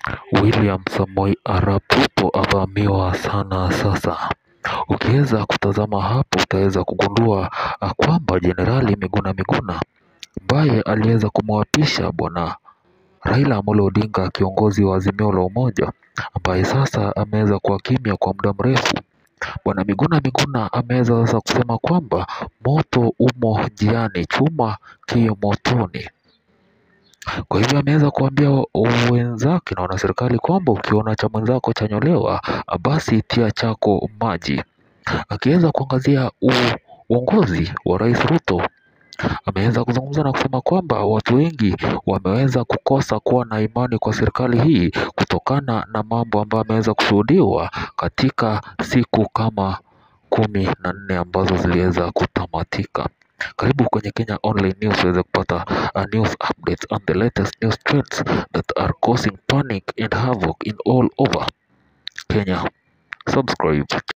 William Samoei Arap Ruto avamiwa sana sasa. Ukiweza kutazama hapo utaweza kugundua kwamba Jenerali Miguna Miguna ambaye aliweza kumwapisha bwana Raila Amolo Odinga kiongozi wa Azimio la Umoja ambaye sasa ameweza kuwa kimya kwa muda mrefu. Bwana Miguna Miguna ameweza sasa kusema kwamba moto umo njiani, chuma ki motoni. Kwa hivyo ameweza kuambia wenzake na wanaserikali kwamba ukiona cha mwenzako chanyolewa, basi tia chako maji. Akiweza kuangazia uongozi wa Rais Ruto, ameweza kuzungumza na kusema kwamba watu wengi wameweza kukosa kuwa na imani kwa serikali hii kutokana na mambo ambayo ameweza kushuhudiwa katika siku kama kumi na nne ambazo ziliweza kutamatika. Karibu kwenye Kenya Online News uweze kupata uh, news updates and the latest news trends that are causing panic and havoc in all over Kenya. Subscribe.